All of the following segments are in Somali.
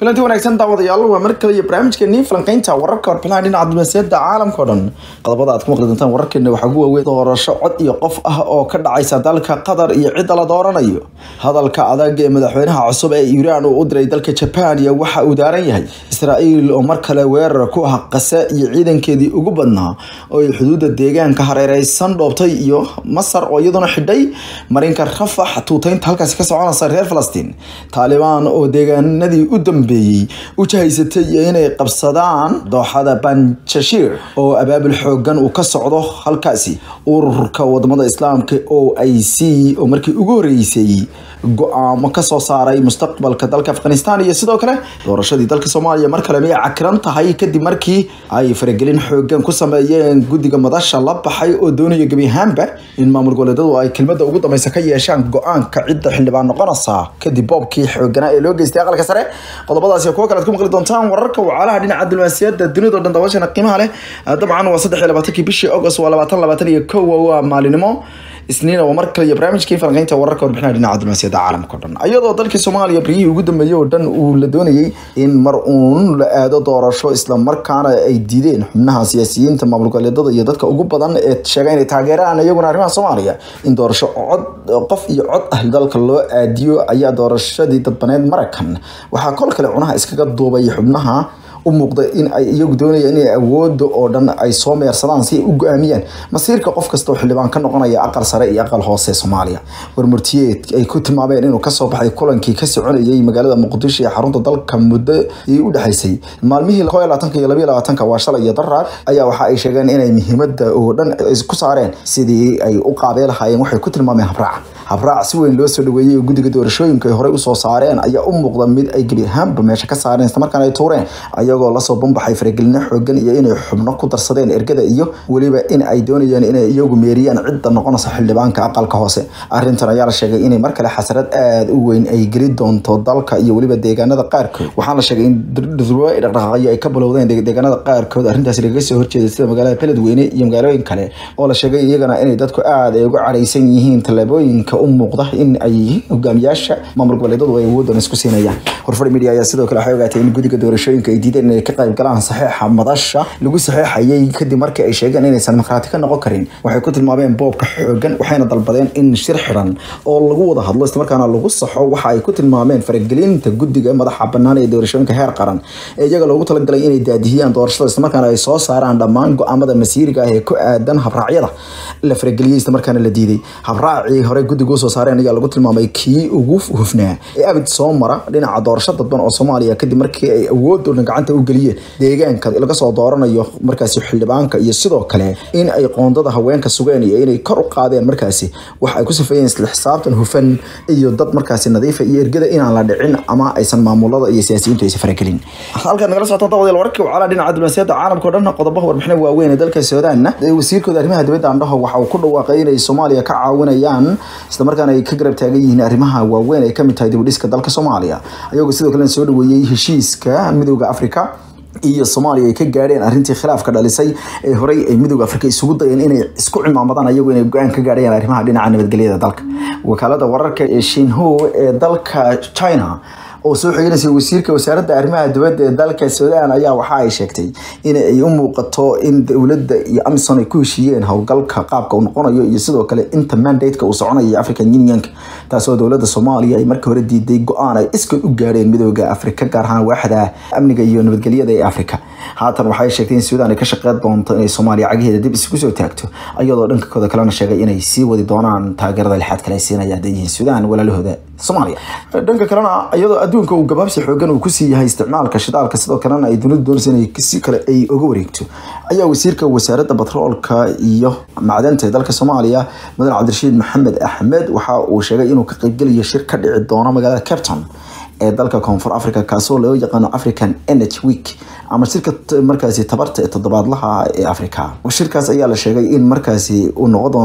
kulanti wanaagsan daawadayaal waa mar kale iyo barnaamijkeenii falanqeynta wararka warbixinaha dhinaca diblomaasiyadda caalamka o dhan qodobada aad ku maqli doontaan wararkeena waxaa ugu waaweyn doorasho cod iyo qof ah oo ka dhacaysa dalka qatar iyo cidda la dooranayo hadalka adag ee madaxweynaha cusub ee iiraan uu u diray dalka jaban iyo waxa uu daaran yahay israa'iil oo mar kale weerar ku ah qase iyo ciidankeedii ugu badnaa oo ay xuduudda deegaanka hareereysan dhoobtay iyo masar oo iyaduna xidhay marinka rafax tuutaynta halkaasi ka soconaysa reer falastiin taalibaan oo deegaanadii u dambeeyey u jahaysatay iyo inay qabsadaan dooxada banjashir oo abaabul xoogan uu ka socdo halkaasi ururka wadamada islaamka o i c oo markii ugu horeysay go-aamo kasoo saaray mustaqbalka dalka afghanistan iyo sidoo kale doorashadii dalka soomaaliya mar kale miyay cakiran tahay kadib markii ay faragelin xoogan ku sameeyeen guddiga madasha la baxay oo doonaya gebi ahaanba in maamul goboleedadu ay kelmada ugu dambeysa ka yeeshaan go-aanka cidda xildhibaan noqonaysa kadib boobkii xooganaa ee loo geystay aqalka sare qodobadaas iyo kuwo kale ad ku maqli doontaan wararka wacalaha dhinaca diblomaasiyadda dunida o dhan daawashana qiimaha leh dabcan waa saddex iyo labaatankii bishii august waa labaatan labaatan iyo kow waa maalinimo isniina waa mar kale iyo barnaamijkii falanqeynta wararka warbixinaha dhinaca diblomaasiyadda caalamka o dhan iyadoo dalkii soomaaliya baryihii ugu dambeeyey oo dhan uu la doonayey in mar uun la aado doorasho islamarkaana ay diideen xubnaha siyaasiyiinta maamul goboleedada iyo dadka ugu badan ee sheega inay taageeraan iyaguna arrimaha soomaaliya in doorasho cod qof iyo cod ah dalka loo aadiyo ayaa doorashadii dadbaneed marakan waxaa kol kale cunaha iskaga duubay xubnaha u muuqda in ay iyagu doonayaan inay awooda oo dhan ay soo meersadaan si ay u go-aamiyaan masiirka qof kasta oo xildhibaan ka noqonaya aqal sare iyo aqal hoose soomaaliya warmurtiyeed ay ku tilmaameen inuu kasoo baxay kulankii ka soconayay magaalada muqdisho ee xarunta dalka muddo ii u dhexaysay maalmihii ko labaatanka iyo labayo labaatanka waa shalay iyo daraar ayaa waxa ay sheegeen inay muhiimada oo dhan ku saareen sidii ay u qaabee lahaayeen waxay ku tilmaameen habraaca habraac si weyn loo soo dhaweeyey oo guddiga doorashooyinka ay horey usoo saareen ayaa u muuqda mid ay gebi ahaanba meesha ka saareen islamarkaana ay tuureen ayagoo lasoo bambaxay faragelino xoogan iyo inay xubno ku darsadeen ergada iyo weliba in ay doonayaan inay iyagu meeriyaan cidda noqonaysa xildhibaanka aqalka hoose arrintan ayaa la sheegay inay mar kale xasarad aada u weyn ay geli doonto dalka iyo weliba deegaanada qaarkood waxaana la sheegay in durwa dhaqdhaqaaqyo ay ka bilowdeen deegaanada qaarkood arrintaasi lagaga soo horjeeda sida magaalada beledweyne iyo magaalooyin kale oo la sheegay iyagana inay dadku aada ay uga cadhaysan yihiin tallaabooyinka u muuqda in ay hogaamiyaasha maamul goboleedadu ay awoodan isku siinayaan horfadhi media ayaa sidoo kale waxay ogaatay in guddiga doorashooyinka ay diideen inay ka qayb galaan saxiixa madasha lagu saxiixayay kadib markii ay sheegeen inaysan markhaati ka noqon karin waxay ku tilmaameen boobka xoogan waxayna dalbadeen in shir xiran oo lagu wada hadlo islamarkaana lagu saxo waxa ay ku tilmaameen faragelinta guddiga madaxa bannaan ee doorashooyinka heer qaran ee iyaga loogu talagalay inay daadihiyaan doorashada islamarkaana ay soo saaraan dhammaan go-aamada masiiriga ah ee ku aadan habraacyada la farageliyey islamarkaana la diiday habraacii hore guddiga usoo saareen ayaa lagu tilmaamay kii ugu hufnaa ee abid soo mara dhinaca doorasho dadban oo soomaaliya kadib markii ay awood oo dhan gacanta u geliyeen deegaanka laga soo dooranayo markaasi xildhibaanka iyo sidoo kale in ay qoondada haweenka sugeen iyo inay kor u qaadeen markaasi wax ay ku sifeeyeen isla xisaabtan hufan iyo dad markaasi nadiifa iyo ergada inaan la dhicin ama aysan maamulada iyo siyaasiyiintu aysan faragelin halkaad nagala socotaan dawadeel wararkii wacalaha dhinaca diblomaasiyadda caalamka o dhan qodobaha warbixina waaweyn ee dalka suudaanna wasiirkooda arrimaha dibadda andhaho waxa uu ku dhawaaqay inay soomaaliya ka caawinayaan islamarkaana ay ka garab taagan yihiin arrimaha waaweyn ay kamid tahay dibudhiska dalka soomaaliya ayagoo sidoo kale soo dhaweeyey heshiiska midooda africa iyo soomaaliya ay ka gaadheen arrintii khilaafka dhalisay ee horey ay midooda afrika isugu dayeen inay isku cimaamadaan ayagu inay go-aan ka gaadhayaan arrimaha dhinaca nabadgelyada dalka wakaalada wararka ee shinho ee dalka china oo soo xiganaysa wasiirka wasaaradda arrimaha dibadda ee dalka suudaan ayaa waxa ay sheegtay in ay u muuqato in dowladda iyo amison ay ku heshiiyeen howlgalka qaabka uu noqonayo iyo sidoo kale inta mandate-ka uu soconayo african unionka taasoo dowladda soomaaliya ay markii hore diiday go-aan ay iskood u gaadheen midooda afrika gaar ahaan waaxda amniga iyo nabadgelyada ee afrika haatan waxay sheegtay in suudaan ay ka shaqeyn doonto inay soomaaliya cagaheeda dib isugu soo taagto iyadoo dhankakooda kalena sheegay inay sii wadi doonaan taageerada lixaad kale ay siinaya hadday yihiin suudaan walaalahooda soomaaliya dhanka kalena iyadoo adduunka uu gabaabsi xoogan uu kusii yahay isticmaalka shidaalka sidoo kalena ay dunidu doonaysa inay si kale ay uga wareegto ayaa wasiirka wasaaradda batroolka iyo macdanta ee dalka soomaaliya mudan cabdirashiid maxamed axmed waxa uu sheegay inuu ka qaybgelayo shir ka dhici doono magaalada capton ee dalka koonfur africa kaasoo loo yaqaano african energy week ama shirka markaasi tabarta ee toddobaadlaha ee africa shirkaas ayaa la sheegay in markaasi uu noqon doono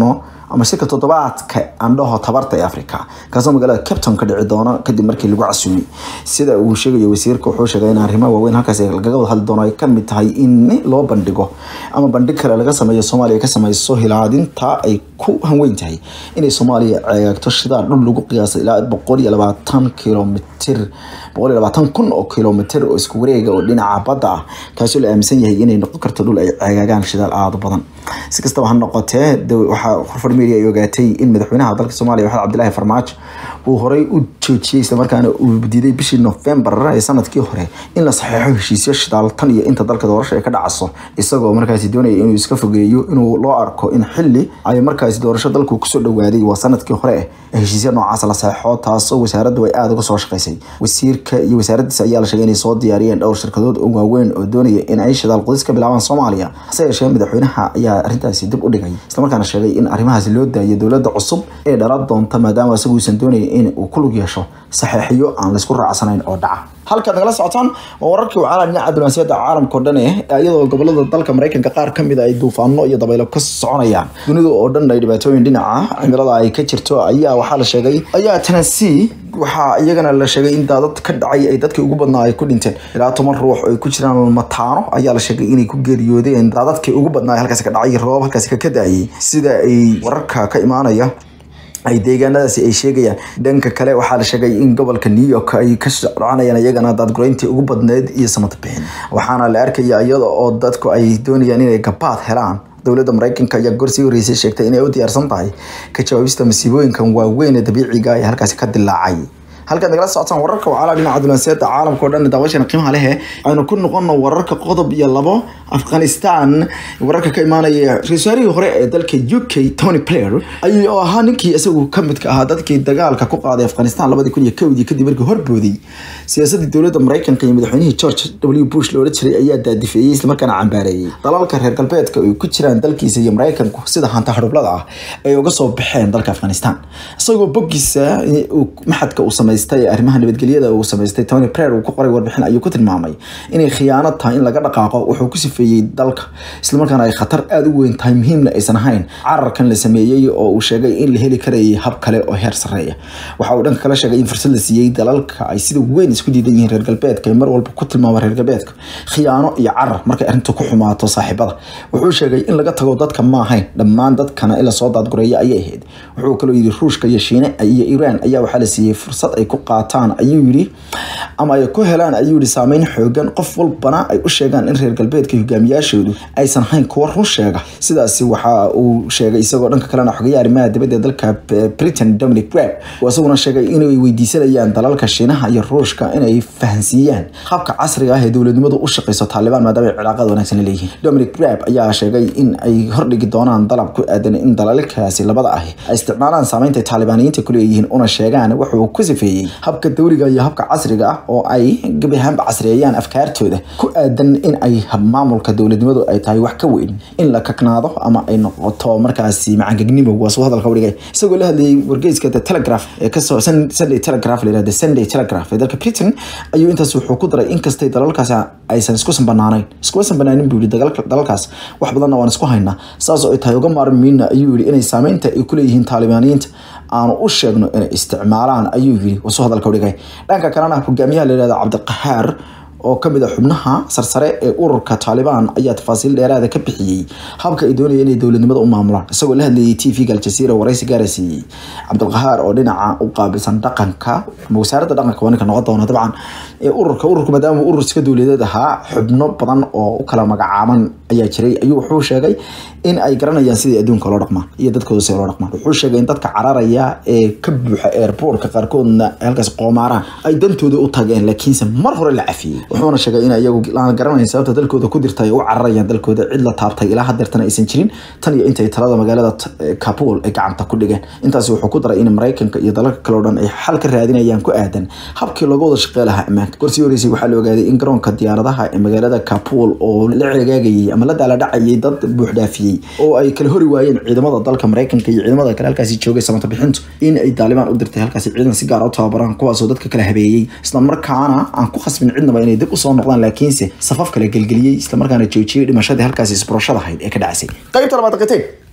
ama shirka toddobaadka andhaho tabarta ee africa kaasoo magaalada capton ka dhici doono kadib markii lagu casuumay sida uu sheegayo wasiirka wuxuu sheegay in arrimaha waaweyn halkaas lagaga wada hadli doono ay kamid tahay in loo bandhigo ama bandhig kale laga sameeyo soomaaliya ka sameyso hilaadinta ay ku hanweyn tahay inay soomaaliya ceegto shidaal dhul lagu qiyaasay ilaa boqol iyo labaatan kilomitir boqol iyo labaatan kun oo kilomitir oo isku wareega oo dhinaca badda ah kaasoo la aaminsan yahay inay noqon karto dhul ay ceegaagaan shidaal aada badan si kastaba ha noqotee waxaa horfar media ay ogaatay in madaxweynaha dalka soomaaliya waxaad cabdilaahi farmaajo uu horey u joojiyey islamarkaana uu diiday bishii novembar ee sanadkii hore in la saxeexo heshiisyo shidaal tan iyo inta dalka doorasho ay ka dhacaso isagoo markaasi doonaya inuu iska fogeeyo inuu loo arko in xili ay markaasi doorasho dalku kusoo dhawaaday waa sanadkii hore eh heshiisya noocaas la saxeexo taasoo wasaaraddu ay aada uga soo shaqaysay wasiirka iyo wasaaradiisa ayaa la sheegay inay soo diyaariyeen dhowr shirkadood oo waaweyn oo doonaya in ay shidaal qudis ka bilaabaan soomaaliya hase yeeshee madaxweynaha ayaa arrintaasi dib u dhigay islamarkaana sheegay in arrimahaasi loo daayo dowladda cusub ee dhalan doonta maadaama isagu uusan doonaya in uu ku lug yeesho saxeexiyo aan laysku raacsanayn oo dhaca halkaad nagala socotaan waa wararkii wacala dhinaca diblomaasiyadda caalamka o dhan eh iyadoo gobolada dalka mareykanka qaar kamid ay duufaano iyo dabaylo ka soconayaan dunida oo dhan ay dhibaatooyin dhinaca cimilada ay ka jirto ayaa waxaa la sheegay ayaa tennessee waxaa iyagana la sheegay in daadad ka dhacay ay dadkii ugu badnaa ay ku dhinteen ilaa toban ruux oo ay ku jiraan mataano ayaa la sheegay inay ku geeriyoodeen daadadkii ugu badnaa halkaasi ka dhacay roobab halkaasi ka daayay sida ay wararka ka imaanaya ay deegaanadaasi ay sheegayaan dhanka kale waxaa la sheegay in gobolka new york ay ka soconayaan iyagana daadgureyntii ugu badneyd iyo samadbixin waxaana la arkaya iyada oo dadku ay doonayaan inay gabaad helaan dowladda mareykanka ayaa gorsii horeysay sheegtay inay u diyaarsan tahay ka jawaabista masiibooyinkan waaweyn ee dabiiciga ee halkaasi ka dilaacay halkaad nagala socotaan wararka wacala dhinaca diblomaasiyadda caalamka o dhan daawashana qiimaha lehe aynu ku noqono wararka qodob iyo labo afghanistan wararka ka imaanaya ra-isul wasaarihii hore ee dalka u k tony blair ayuu ahaa ninkii isagu kamidka ahaa dadkii dagaalka ku qaaday afghanistan labadii kun iyo kowdii kadib markii horbooday siyaasadii dowladda mareykanka iyo madaxweynihii george w bush loola jiray ayaa daadifeeyey islamarkaana cambaareeyey dalalka reer galbeedka ay ku jiraan dalkiisa iyo mareykanku sida hanta hadhublada ah ay uga soo baxeen dalka afghanistan isagoo boggiisa maxadka uu samey arrimaha nabadgelyada uu samaystay tony blair uu ku qoray warbixin ayuu ku tilmaamay inay khiyaano tahay in laga dhaqaaqo wuxuu ku sifeeyey dalka islamarkaana ay khatar aada u weyn tahay muhiimna aysan ahayn cararkan la sameeyey oo uu sheegay in la heli karayay hab kale oo heer sareeya waxa uu dhanka kale sheegay in fursad la siiyey dalalka ay sida weyn isku diidan yihiin reer galbeedka ay mar walba ku tilmaama reer galbeedka khiyaano iyo carar markay arrintu ku xumaato saaxiibada wuxuu sheegay in laga tago dadka ma ahayn dhammaan dadkana in lasoo daadgureeya ayay ahayd wuxuu kaloo yidhi ruushka iyo shiine iyo iiraan ayaa waxaa la siiyey fursad ay ku qaataan ayuu yidhi ama ay ku helaan ayuu yidhi saameyn xoogan qof walbana ay u sheegaan in reer galbeedka hogaamiyaashoodu aysan hayn kuwa run sheega sidaasi waxa uu sheegay isagoo dhanka kalena xogeya arrimaha dibadda ee dalka britain dominic web oo isaguna sheegay inay weydiisanayaan dalalka shiinaha iyo ruushka inay fahansiiyaan habka casriga ah ee dowladnimadu u shaqeyso taalibaan maadaama ay cilaaqad wanaagsan leeyihiin dominic web ayaa sheegay in ay hordhigi doonaan dalab ku aadan in dalalkaasi labada ahi ay isticmaalaan saameynta taalibaaniyiinta ku leeyihiin una sheegaan wuxuu ku sifeeyey habka dowliga iyo habka casriga ah oo ay gebi ahaanba casriyeeyaan afkaartooda ku aadan in ay maamulka dowladnimadu ay tahay wax ka weyn in la kaknaado ama ay noqoto markaasi macangegnimo waa suu hadalka udhigay isagoo la hadlayay wargeyska the telegraph ee kasoo sunday telegraph la yirahda sunday telegraph ee dalka britain ayuu intaas wuxuu ku daray inkastay dalalkaasi aysan isku sanbanaanayn iskuma sanbanaanin buu yihi dalalkaas wax badanna waan isku haynaa saas oo ay tahay uga maarmiina ayuu yihi inay saameynta ay kuleeyihiin taalibaaniyiinta aanu u sheegno inay isticmaalaan ayuu yiri wasuu hadalka udhigay dhanka kalena hogaamiyaha la yihahda cabdiqahaar oo kamid a xubnaha sarsare ee ururka taalibaan ayaa tafaasiil dheeraada ka bixiyey habka ay doonaya inay dowladnimada u maamulaan isagoo la hadlayay t v-ga aljazeera waraysi gaara siiyey cabdilqahaar oo dhinaca u qaabilsan dhaqanka ama wasaaradda dhaqanka waa ninka noqon doona dabcan ee ururka ururku maadaama urur iska dowladeed ahaa xubno badan oo u kala magacaaban ayaa jiray ayuu wuxuu sheegay in ay garanayaan sidii adduunka loo dhaqmaan iyo dadkooda si loo dhaqmaan wuxuu sheegay in dadka cararaya ee ka buuxa airportka qaarkoodna halkaas qoomaaraan ay dantooda u tageen laakiinse mar hore la cafiyey wuxuuna sheegay in iyagu aan garanayn sababta dalkooda ku dirta ay u cararayaan dalkooda cid la taabtay ilaa hadeertana aysan jirin tan iyo intay talada magaalada kabul ay gacanta ku dhigeen intaasi wuxuu ku daray in maraykanka iyo dalalka kale o dhan ay xal ka raadinayaan ku aadan habkii looga wada shaqey lahaa ammaanka gorsii horeysay waxaa la ogaaday in garoonka diyaaradaha ee magaalada kabul oo la cegaagayay ama la daaladhacayay dad buuxdhaafiyey oo ay kala hori waayeen ciidamada dalka maraykanka iyo ciidamada kale halkaasi joogay samata bixintu in ay daalibaan u dirtay halkaasi ciidan si gaar u tababaraan kuwaasoo dadka kala habeeyey islamarkaana aan ku khasbin cidnaba inay dib usoo noqdaan laakiinse safaf kale gelgeliyey islamarkaana joojiyey dhimashadii halkaasi isburashada ahayd ee ka dhacsay qaybta labaad qatay